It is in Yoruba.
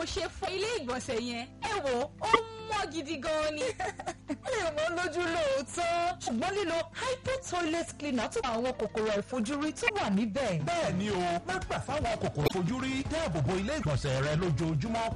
ṣe fọ ilé ìgbọ̀nsẹ̀ yẹn ẹ wò ó mọ́ gidi gan ni. ó lè mọ́ lójú lóòótọ́ ṣùgbọ́n lílo hypo toilet cleaner tún àwọn kòkòrò àìfojúrí tó wà níbẹ̀. bẹ́ẹ̀ ni o má gbà fáwọn kòkòrò fojúrí dáàbò bo ilé ìgbọ̀nsẹ̀ rẹ lójoojúmọ́